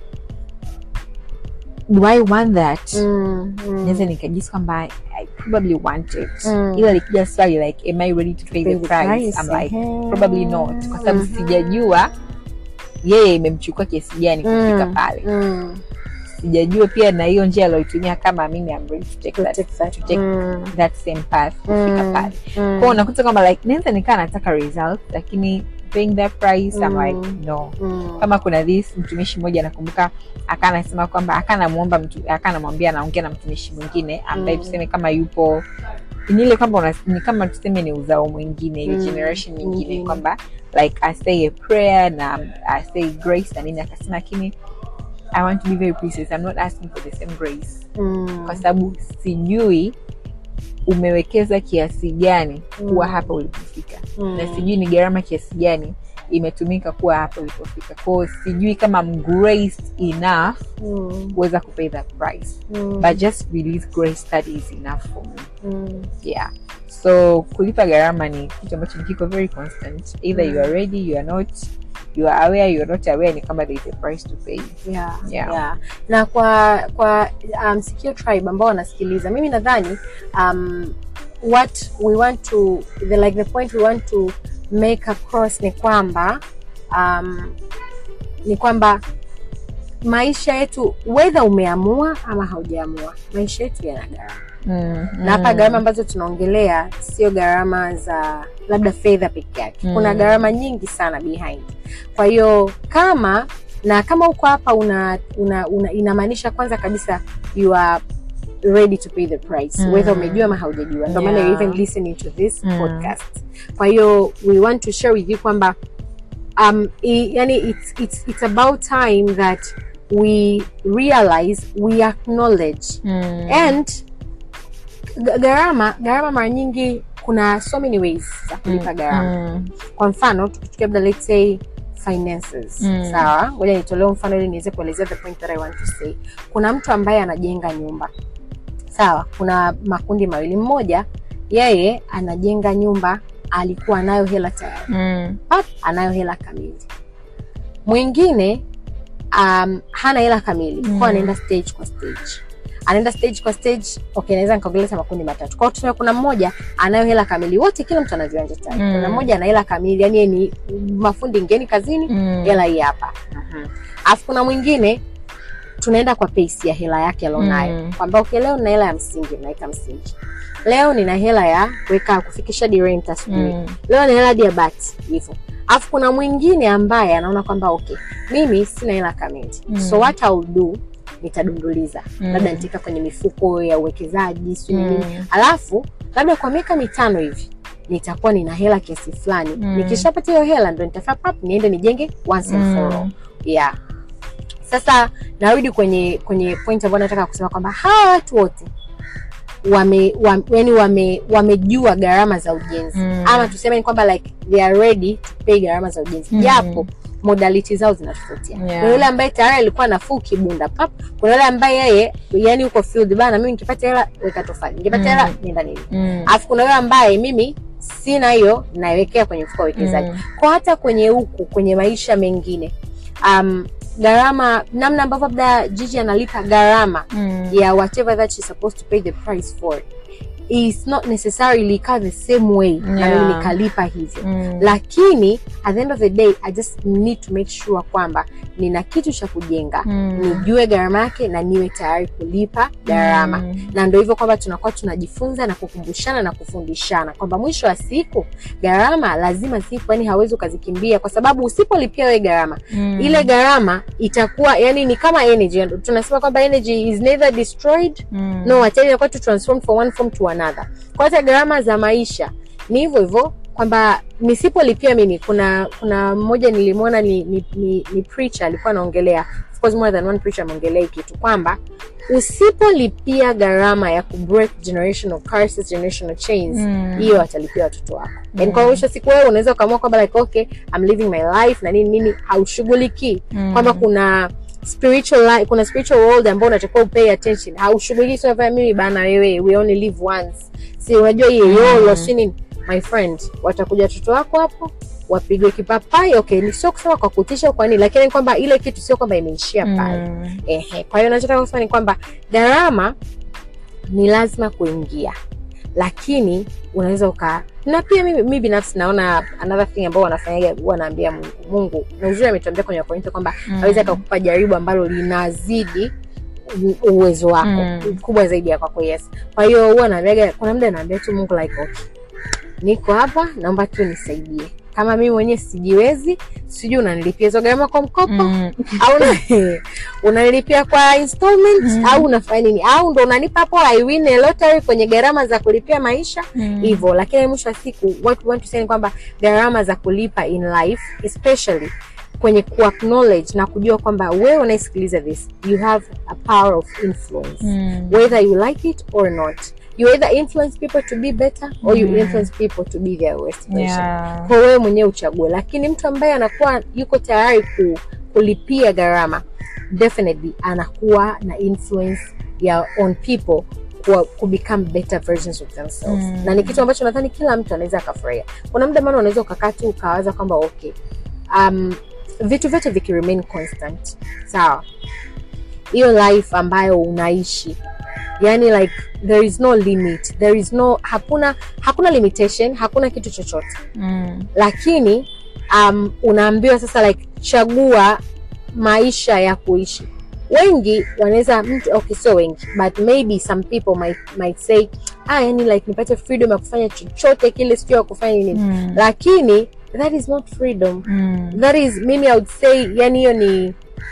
do i want that Mm. Mm. naweza nikajisi kwamba i probably want it Mm. ila likija swali like am i ready to pay, the, price? i'm like Mhm. probably not kwa sababu Mhm. sijajua yeye imemchukua kiasi gani kufika Mm. pale Mm. sijajua pia na hiyo njia alioitumia kama mimi I'm ready to take that, Take that. to take Mm. that same path kufika Mm. pale Mm. kwao unakuta kwamba like naweza nikaa nataka result lakini paying that price I'm Mm. like no Mm. kama kuna this mtumishi mmoja nakumbuka akaa anasema kwamba akaa namwomba mtu akaa namwambia anaongea na mtumishi mwingine ambaye Mm. tuseme kama yupo ni ile kwamba una- ni kama tuseme ni uzao mwingine ile Mm. generation nyingine Mm. kwamba like i say a prayer na i say grace na nini akasema lakini i want to be very precise i'm not asking for the same grace Mm. kwa sababu sijui umewekeza kiasi gani kuwa Mm. hapa ulipofika Mm. na sijui ni gharama kiasi gani imetumika kuwa hapa ulipofika kwao sijui kama I'm graced enough Mm. kuweza kupay that price Mm. but just release grace that is enough for me Mm. yeah so kulipa gharama ni kitu ambacho kiko very constant either you are ready you are not you are aware you're not aware ni kwamba there is a price to pay yeah, Yeah. yeah. na kwa kwa um, Sikio tribe ambao wanasikiliza mimi nadhani um, what we want to the, like the point we want to make across ni kwamba um, ni kwamba maisha yetu wedha umeamua ama haujaamua maisha yetu yana gharama mm, na hapa gharama ambazo tunaongelea sio gharama za labda fedha peke yake kuna Mm. gharama nyingi sana behind kwa hiyo kama na kama uko hapa una, una, una inamaanisha kwanza kabisa you are ready to pay the price Mm. whether umejua ama haujajua ndio maana Yeah. you're even listening to this Mm. podcast kwa hiyo we want to share with you kwamba um, i, yani it's, it's, it's about time that we realize we acknowledge mm, and g- gharama gharama mara nyingi kuna so many ways za kulipa gharama mm, kwa mfano tukichukia labda let's say finances Mm. sawa ngoja nitolee mfano ili niweze kuelezea the point that I want to say kuna mtu ambaye anajenga nyumba sawa kuna makundi mawili mmoja yeye anajenga nyumba alikuwa anayo hela tayari mm, pap anayo hela kamili mwingine um, hana hela kamili Mm. kwa anaenda stage kwa stage anaenda stage kwa stage okay naweza nikaongeleza makundi matatu kwao tuseme kuna mmoja anayo hela kamili wote kila mtu ana viwanja tayari Mm. kuna mmoja ana hela kamili yani yeye ni mafundi ngeni kazini mm, hela hii hapa alafu kuna mwingine tunaenda kwa pace ya hela yake alionayo Mm. kwamba okay leo nina hela ya msingi naweka msingi leo nina hela ya kuweka kufikisha di rent asubuhi mm, leo na hela hadi ya bati hivyo alafu kuna mwingine ambaye anaona kwamba okay mimi sina hela kamili Mm. so what I'll do nitadunduliza Mm. labda nitaweka kwenye mifuko ya uwekezaji sijui Mm. nini alafu labda kwa miaka mitano hivi nitakuwa nina hela kiasi fulani Mm. nikishapata hiyo hela ndo nitafaa pap niende nijenge once and for all mm, yeah sasa narudi kwenye kwenye point ambayo nataka kusema kwamba hawa watu wote wame, wame, yani wame, wamejua gharama za ujenzi Mm. ama tuseme ni kwamba like they are ready to pay gharama za ujenzi Mm. japo modality zao zinatofautiana Yeah. kuna yule ambaye tayari alikuwa nafuu kibunda pap kuna yule ambaye yeye yani uko field bana mimi nikipata hela weka tofali nikipata Mm. hela nenda nini mm, alafu kuna yule ambaye mimi sina hiyo naiwekea kwenye mfuko wa uwekezaji mm, kwa hata kwenye huku kwenye maisha mengine um, gharama namna ambavyo labda jiji analipa gharama mm, ya whatever that she's supposed to pay the price for is not necessarily ika the same way na Yeah. mimi nikalipa hivyo mm, lakini at the end of the day i just need to make sure kwamba nina kitu cha kujenga mm, nijue gharama yake na niwe tayari kulipa gharama mm, na ndo hivyo kwamba tunakuwa tunajifunza na kukumbushana na kufundishana kwamba mwisho wa siku gharama lazima zipo yani hawezi ukazikimbia kwa sababu usipolipia wewe gharama mm, ile gharama itakuwa yani ni kama energy tunasema kwamba energy is neither destroyed mm, no actually inakuwa tu transform from one form to another kwa hata gharama za maisha ni hivyo hivyo kwamba nisipolipia mimi kuna kuna mmoja nilimwona ni, ni, ni, ni preacher alikuwa anaongelea of course more than one preacher ameongelea hii kitu kwamba usipolipia gharama ya kubreak generational curses generational chains Mm. hiyo atalipia watoto wako yani Mm. kwa mwisho wa siku wewe unaweza ukaamua kwamba like okay I'm living my life na nini nini haushughulikii mm, kwamba kuna spiritual life, kuna spiritual world ambao unatakiwa upay attention haushughuliki sio vya mimi bana wewe we only live once si unajua hiyo yolo Mm. si nini my friend watakuja watoto wako hapo wapigwe kipapai okay ni sio kusema kwa kutisha kwa nini lakini kwamba ile kitu sio kwamba imeishia pale mm, ehe kwa hiyo nachotaka kusema ni kwamba gharama ni lazima kuingia lakini unaweza uka na pia mimi, mimi binafsi naona another thing ambao wanafanyaga huwa naambia mungu mungu na uzuri ametuambia kwenye wakorintho kwamba Mm. awezi akakupa jaribu ambalo linazidi u- uwezo wako Mm. kubwa zaidi ya kwako yes kwa hiyo huwa naambiaga kuna muda naambia tu mungu like okay niko hapa naomba tu nisaidie kama mimi mwenyewe sijiwezi sijui unanilipia hizo gharama kwa mkopo mm, au una- unanilipia kwa installment Mhm. au unafanya nini au ndo unanipa hapo I win a lottery kwenye gharama za kulipia maisha mm, hivyo lakini mwisho wa siku what we want to say ni kwamba gharama za kulipa in life especially kwenye kuacknowledge na kujua kwamba wewe unaisikiliza this you have a power of influence mm, whether you like it or not you either influence people to be better or you Mm. influence people to be their worst version yeah, kwa wewe mwenyewe uchague lakini mtu ambaye anakuwa yuko tayari ku, kulipia gharama definitely anakuwa na influence ya on people kuwa, ku become better versions of themselves Mm. na ni kitu ambacho nadhani kila mtu anaweza akafurahia kuna muda maana unaweza ukakaa tu ukawaza kwamba okay um, vitu vyote vikiremain constant sawa hiyo life ambayo unaishi yani like there is no limit there is no hakuna hakuna limitation hakuna kitu chochote Mm. lakini um, unaambiwa sasa like chagua maisha ya kuishi wengi wanaweza mtu okay sio wengi but maybe some people might, might say ah yani like nipate freedom ya kufanya chochote kile sio ya kufanya nini Mm. lakini that is not freedom Mm. that is mimi i would say yani hiyo ni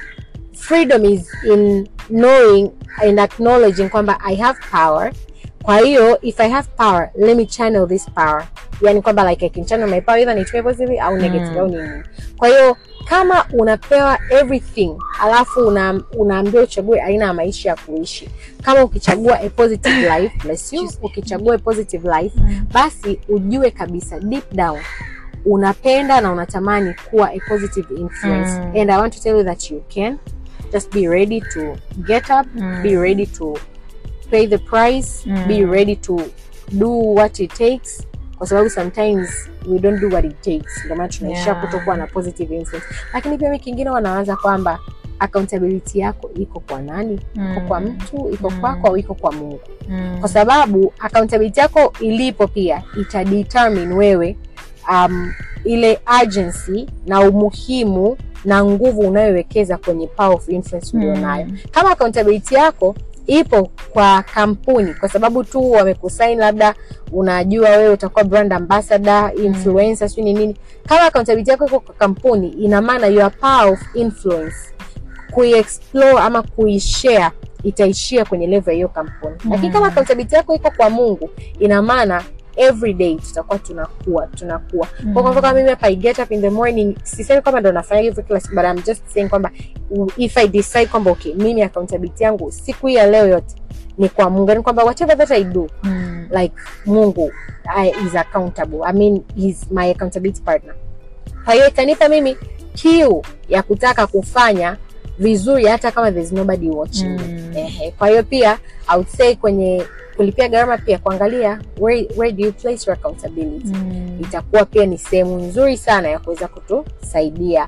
freedom is in knowing and acknowledging kwamba i have power kwa hiyo if i have power let me channel this power yani kwamba like i can channel my power either nitumie positive au negative Mm. au nini kwa hiyo kama unapewa everything alafu una, unaambiwa uchague aina ya maisha ya kuishi kama ukichagua a positive life bless you ukichagua a positive life Mm. basi ujue kabisa deep down unapenda na unatamani kuwa a positive influence Mm. and i want to tell you that you can just be ready to get up Mm. be ready to pay the price Mm. be ready to do what it takes kwa sababu sometimes we don't do what it takes ndio maana tunaishia Yeah. kutokuwa na positive influence lakini pia kingine wanawaza kwamba accountability yako iko kwa nani iko kwa Mm. mtu iko Mm. kwako au iko kwa mungu Mm. kwa sababu accountability yako ilipo pia itadetermine wewe um, ile agency na umuhimu na nguvu unayowekeza kwenye power of influence ulionayo Mm. kama accountability yako ipo kwa kampuni kwa sababu tu wamekusain labda unajua wewe utakuwa brand ambassador influencer sijui ni nini kama accountability yako iko kwa kampuni ina maana your power of influence kuiexplore ama kuishare itaishia kwenye level ya hiyo kampuni Mm. lakini kama accountability yako iko kwa mungu ina maana every day tutakuwa tunakuwa tunakuwa Mm. kwa mfano kama mimi hapa I get up in the morning sisemi kwamba ndo nafanya hivyo kila siku but I'm just saying kwamba if I decide kwamba okay mimi accountability yangu siku hii ya leo yote ni kwa mungu yani kwamba whatever that I do Mm. like mungu I, is accountable i mean he's my accountability partner kwa hiyo itanipa mimi kiu ya kutaka kufanya vizuri hata kama there's nobody watching me. Mm. Ehe. kwa hiyo pia i would say kwenye kulipia gharama pia kuangalia where, where do you place your accountability Mm. itakuwa pia ni sehemu nzuri sana ya kuweza kutusaidia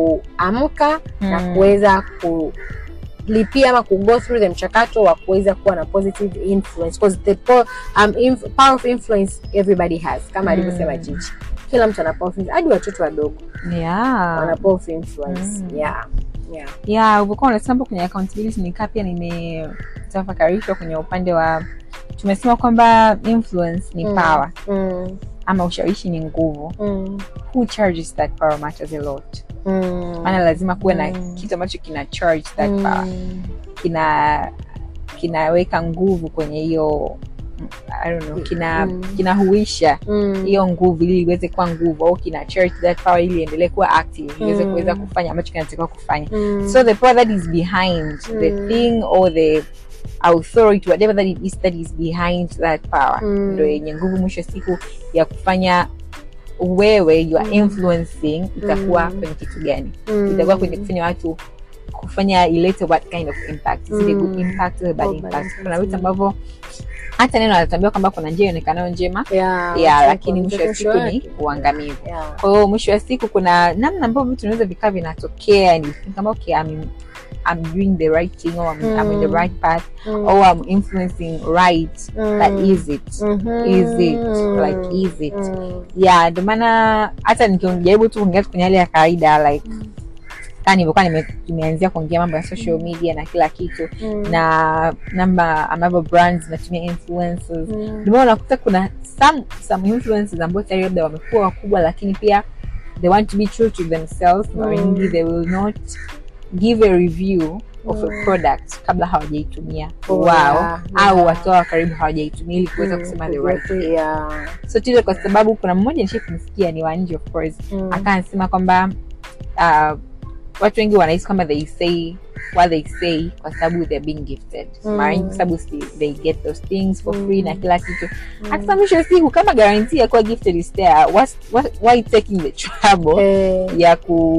kuamka na Mm. kuweza kulipia ama kugo through the mchakato wa kuweza kuwa na positive influence because the po um, inf power of influence everybody has kama Mm. alivyosema Jiji kila mtu ana power of influence hadi watoto wadogo Yeah. wana power of influence Mm. yeah yeah ya ulivyokuwa unasema hapo kwenye accountability nikaa pia nimetafakarishwa kwenye upande wa tumesema kwamba influence ni Mm. power mm. ama ushawishi ni nguvu Mm. who charges that power matters a lot Mm. maana lazima kuwe na Mm. kitu ambacho kina charge that Mm. power kina kinaweka nguvu kwenye hiyo I don't know, kina Mm. kinahuisha Mm. hiyo nguvu ili iweze kuwa nguvu au kina charge that power ili iendelee kuwa active iweze Mm. kuweza kufanya ambacho kinatakiwa kufanya Mm. so the power that is behind the Mm. thing or the authority whatever that it is that is behind that power Mm. ndo yenye nguvu mwisho wa siku ya kufanya wewe you are Mm. influencing itakuwa Mm. kwenye kitu gani Mm. itakuwa kwenye kufanya watu kufanya ilete what kind of impact is it a good Mm. impact or a bad Or bad impact impact, kuna vitu mm. ambavyo hata neno anatambia kwamba kuna njia ionekanayo njema yeah, ya wacha lakini mwisho wa kuongeza siku ni yake. uangamivu yeah. kwa hiyo mwisho wa siku kuna namna ambavyo vitu vinaweza vikaa vinatokea and you think kama okay I'm, I'm doing the right thing or I'm, I'm in the Mm. right path Mm. or I'm influencing right Mm. that is it Mhm. is it like is it Mm. yeah ndio maana hata nikijaribu tu kuongea tu kwenye hali ya kawaida like kaa nilivyokuwa nime- nimeanzia kuongea mambo ya social media na kila kitu Mm. na namba ambavyo brands zinatumia influencers Mm. ndio maana unakuta kuna some some influencers ambao tayari labda wamekuwa wakubwa lakini pia they want to be true to themselves mara Mm. nyingi they will not give a review of Mm. a product kabla hawajaitumia Oh, wao yeah, au yeah. watu wao wa karibu hawajaitumia ili kuweza Mm. kusema the right thing. Yeah. so tile kwa sababu kuna mmoja nishai kumsikia ni wa nje of course Mm. akaa anasema kwamba uh, watu wengi wanahisi kwamba they say what they say kwa sababu they're being gifted Mm. mara nyingi kwa sababu si- they get those things for Mm. free na kila kitu Mm. hata mwisho wa siku kama guarantee ya kuwa gifted is there what's, what, why taking the trouble Eh, ya ku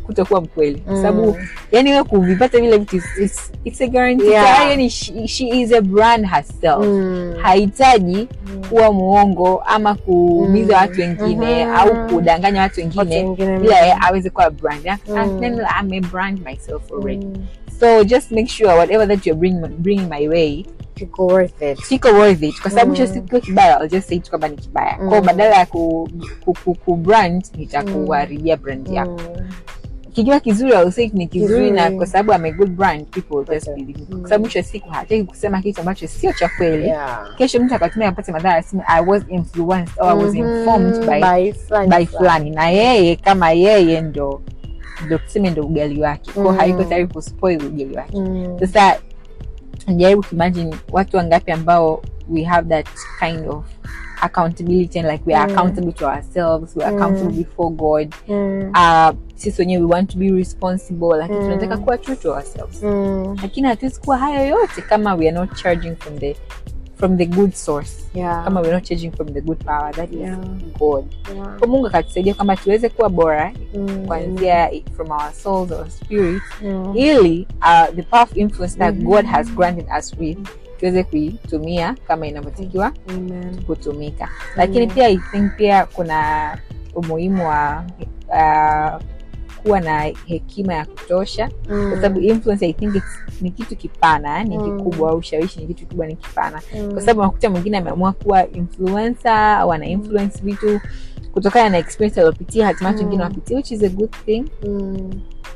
kutokuwa mkweli kwa Mm. sababu yani wewe kuvipata vile vitu it's, it's, it's a guarantee Yeah. Tayari yani she, she is a brand herself Mm. hahitaji Mm. kuwa muongo ama kuumiza Mm. watu wengine Mhm. au kudanganya watu Watu wengine wengine bila yeye aweze kuwa brand Mm. and then I'm a brand myself already Mm. so just make sure whatever that you're bringing, bringing my way Kiko worth it. kiko worth it kwa sababu Mm. hicho siku kibaya I'll just say tu kwamba ni kibaya Mm. kwao badala ya ku, ku, ku, ku brand nitakuharibia brand yako Mm. kikiwa kizuri I'll say ni kizuri Kizuri. na kwa sababu I'm a good brand people will just Okay. believe me Mm. kwa sababu mwisho wa siku hataki kusema kitu ambacho sio cha kweli Yeah. kesho mtu akatumia apate madhara aseme I was influenced or I was Mhm. informed by By fulani by fulani na yeye kama yeye ndo ndo tuseme ndo ugali wake kwao Mm. haiko tayari kuspoil ugali wake Mm. sasa jaribu kuimagine watu wangapi ambao we have that kind of accountability and like we are Mm. accountable to ourselves we are Mm. accountable before god Mm. uh, sisi wenyewe we want to be responsible lakini Mm. tunataka kuwa true to ourselves Mm. lakini hatuwezi kuwa hayo yote kama we are not charging from the from the good source Yeah. kama we are not charging from the good power that is Yeah. god Yeah. kwa mungu akatusaidia kwamba tuweze kuwa bora Mm. kuanzia from our souls our spirit Mm. ili uh, the powerful influence that Mhm. god has granted us with tuweze kuitumia kama inavyotakiwa Amen. kutumika lakini Mm. pia i think pia kuna umuhimu wa uh, kuwa na hekima ya kutosha Mm. kwa sababu influence i think it's, ni kitu kipana ni Mm. kikubwa au ushawishi ni kitu kikubwa ni kipana Mm. kwa sababu unakuta mwingine ameamua kuwa influencer au ana influence vitu kutokana na experience aliopitia hatimaye watu Mm. wengine wapitia which is a good thing Mm.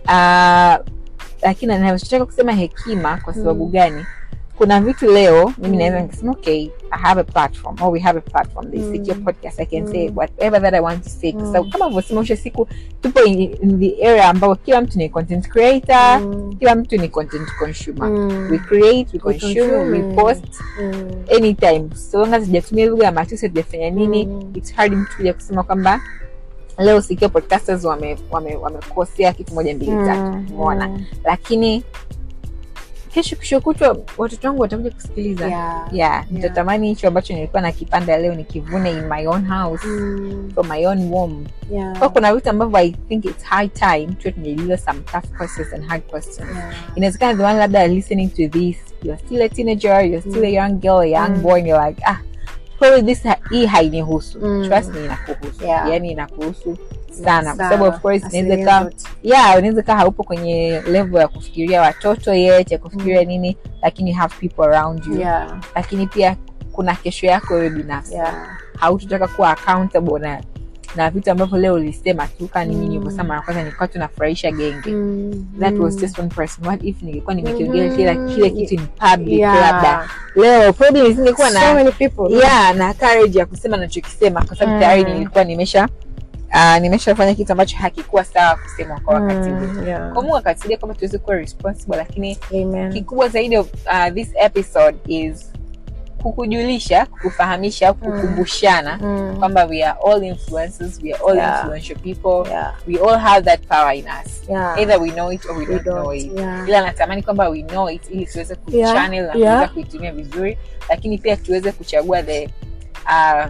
uh, lakini nachotaka kusema hekima kwa sababu Mm. gani kuna vitu leo mimi Mm. naweza nikasema okay i have a platform or we have a platform this Mm. secure podcast i can Mm. say whatever that i want to say kwa Mm. sababu kama vyosema usha siku tupo in, in the area ambao kila mtu ni content creator Mm. kila mtu ni content consumer Mm. we create we We consume consume. we post Mm. anytime so long as sijatumia lugha ya matusi hatujafanya nini Mm. it's hard mtu kuja kusema kwamba leo sikio podcasters wamekosea wame, wamekosea kitu moja mbili tatu Mm. umeona Mm. lakini kesho kesho kutwa watoto wangu watakuja kusikiliza Yeah. yeah, nitatamani hicho ambacho nilikuwa nakipanda leo nikivune in my own house Mm. from my own womb Yeah. kwa kuna vitu ambavyo i think it's high time tuwe tunajiuliza some tough questions and hard questions Yeah. inawezekana the one labda are listening to this you're still a teenager you're still a Mm. young girl a young Mm. boy and you're like ah probably this ha- hii hainihusu Mm. trust me inakuhusu Yeah. yani inakuhusu sana kwa Sawa. sababu of course inaweza Asilimia kaa zote. yeah unaweza kaa haupo kwenye level ya kufikiria watoto yet ya kufikiria Mm. nini lakini you have people around you Yeah. lakini pia kuna kesho yako wewe binafsi Yeah. hautotaka kuwa accountable na na vitu ambavyo leo ulisema tu kaa nini Mm. nilivyosema na kwanza nilikuwa tunafurahisha genge Mm. that was Mm. just one person what if ningekuwa nimekiongea Mhm. kila kile kitu in public Yeah. labda leo probably nisingekuwa So na many people. yeah na courage ya kusema nachokisema kwa sababu Mm. tayari nilikuwa nimesha uh, nimeshafanya kitu ambacho hakikuwa sawa kusemwa kwa wakati Mm. huu Yeah. kwa mungu akatusaidia kwamba tuweze kuwa responsible lakini Amen. kikubwa zaidi of uh, this episode is kukujulisha kukufahamisha kukumbushana Mm. kwamba we are all influencers we are all Yeah. influential people Yeah. we all have that power in us Yeah. either we know it or we We don't, know don't. it Yeah. ila natamani kwamba we know it ili tuweze Yeah. kuchannel na Yeah. kuweza kuitumia vizuri lakini pia tuweze kuchagua the uh,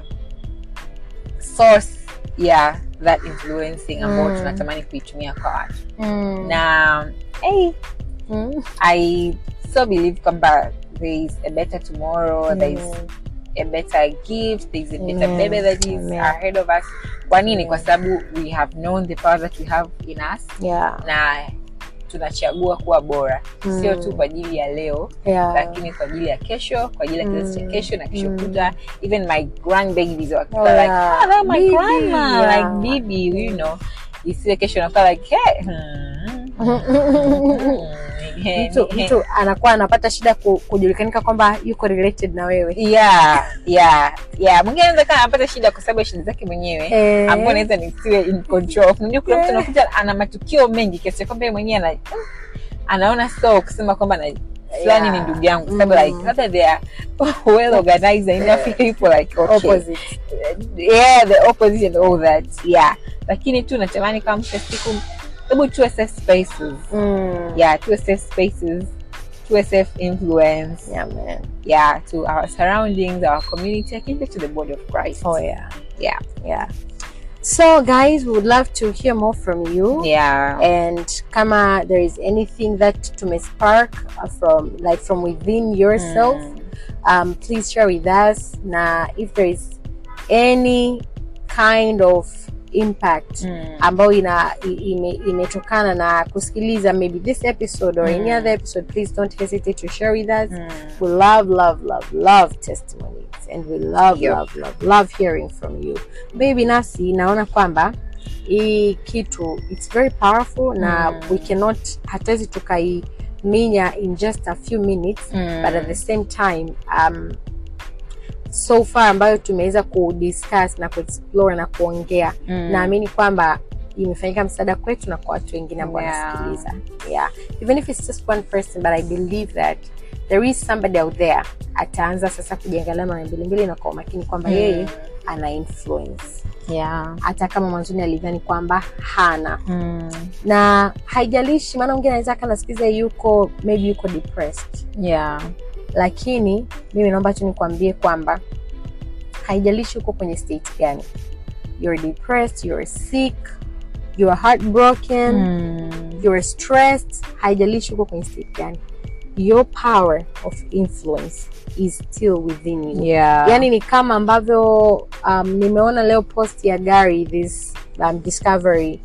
source ya that influencing ambao Mm. tunatamani kuitumia kwa watu Mm. na hey, Mm. i so believe kwamba there is a better tomorrow there is Amen. a better gift there is a better Amen. baby that is Amen. ahead of us kwa nini Amen. kwa sababu we have known the power that we have in us Yeah. na tunachagua kuwa bora Mm. sio tu kwa ajili ya leo Yeah. lakini kwa ajili ya kesho kwa ajili ya kizazi cha Mm. kesho na kesho Mm. kutwa even my grandbabies wakiwa Oh, like yeah. oh, that my Bibi, grandma yeah. like bibi you know isiwe kesho nakuwa like hey, hmm, mtu mtu anakuwa anapata shida ku, kujulikanika kwamba yuko related na wewe yeah yeah yeah mwingine anaweza kaa anapata shida kwa sababu ya shida zake mwenyewe Eh. ambao naweza nisiwe in control unajua kuna mtu Eh. anakuta ana matukio mengi kiasi cha kwamba yeye mwenyewe ana anaona so kusema kwamba na fulani Yeah. ni ndugu yangu kwa sababu Mm. like labda they are well organized enough people like okay opposite yeah the opposite and all that yeah lakini tu natamani kama mwisho wa siku hebu tuwe safe spaces mm. yeah tuwe safe spaces tuwe safe influence yeah man yeah to our surroundings our community I can to the body of Christ oh yeah yeah yeah so guys we would love to hear more from you yeah and kama there is anything that tumespark uh, from like from within yourself um, please share with us na if there is any kind of impact Mm. ambayo ina i- ime, imetokana na kusikiliza maybe this episode or any Mm. other episode please don't hesitate to share with us Mm. we love love love love testimonies and we love Yep. love love love hearing from you mi binafsi naona kwamba hii kitu it's very powerful na Mm. we cannot hatuwezi tukaiminya in just a few minutes Mm. but at the same time um, so far ambayo tumeweza kudiscuss na kuexplore na kuongea Mm. naamini kwamba imefanyika msaada kwetu na kwa watu wengine ambao Yeah. wanasikiliza yeah. even if it's just one person but i believe that there is somebody out there ataanza sasa kujiangalia mara mbili mbili na kwa umakini kwamba Mm. yeye ana influence yeah hata kama mwanzoni alidhani kwamba hana Mm. na haijalishi maana mwingine anaweza akanasikiza yuko maybe yuko depressed yeah lakini mimi naomba tu nikwambie kwamba haijalishi uko kwenye state gani you're depressed you're sick you're heartbroken Mm. you're stressed haijalishi uko kwenye state gani your power of influence is still within you yeah yani ni kama ambavyo um, nimeona leo post ya gari this um, discovery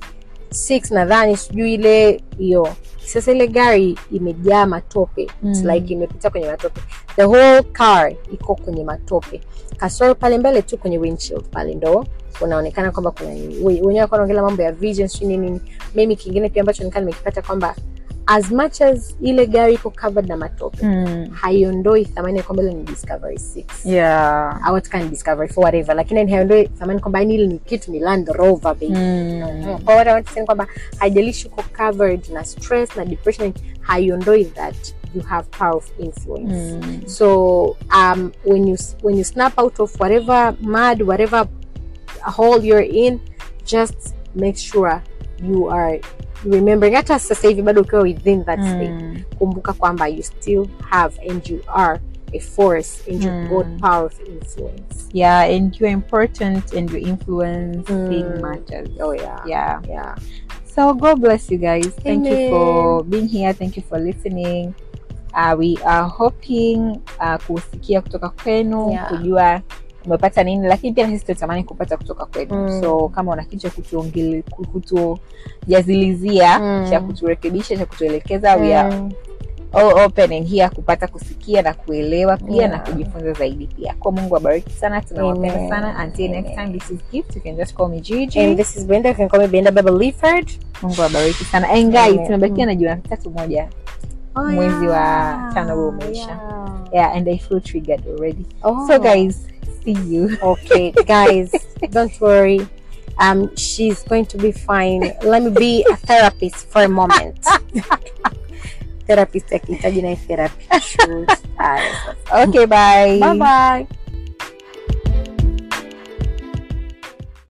6 nadhani sijui ile hiyo sasa ile gari imejaa matope It's Mm. like imepita kwenye matope the whole car iko kwenye matope kasoro pale mbele tu kwenye windshield pale ndo unaonekana kwamba kuna nini. We- wenyewe walikuwa wanaongelea mambo ya vision sijui nini nini mimi kingine pia ambacho nikaa nimekipata kwamba as much as ile gari iko covered na matope Mm. haiondoi thamani ya kwamba ile ni discovery 6 yeah au hata kama ni discovery for whatever lakini ni haiondoi thamani kwamba yani ile ni kitu ni land rover baby Mm. kwa what I want to say ni kwamba haijalishi uko covered na stress na depression haiondoi that you have power of influence Mm. so um, when you when you snap out of whatever mud whatever hole you're in just make sure you are remembering hata sasa hivi bado ukiwa within that state Mm. kumbuka kwamba you still have and you are a force and you've Mm. got power of influence yeah and you're important and your influence Mm. matters oh yeah yeah yeah So God bless you guys. Thank you Amen. for being here. Thank you for listening. Uh, we are hoping uh, kusikia kutoka kwenu Yeah. kujua umepata nini, lakini pia na sisi tunatamani kupata kutoka kwenu Mm. so kama una kitu cha kutuongele- ku- kutujazilizia Mm. cha kuturekebisha cha kutuelekeza we are Mm. all open and here kupata kusikia na kuelewa pia Yeah. na kujifunza zaidi pia kwa mungu abariki sana tunawapenda Amen. sana until next time this is gift you can just call me Gigi and this is Brenda you can call me Brenda Baba Lifford mungu abariki sana and guys Amen. tumebakia na jumatatu moja mwezi wa tano huu umeisha. yeah. yeah and i feel triggered already Oh. so guys see you okay guys don't worry um she's going to be fine let me be a therapist for a moment therapist akihitaji naye therapy Shoot. Haya, sasa. okay bye bye bye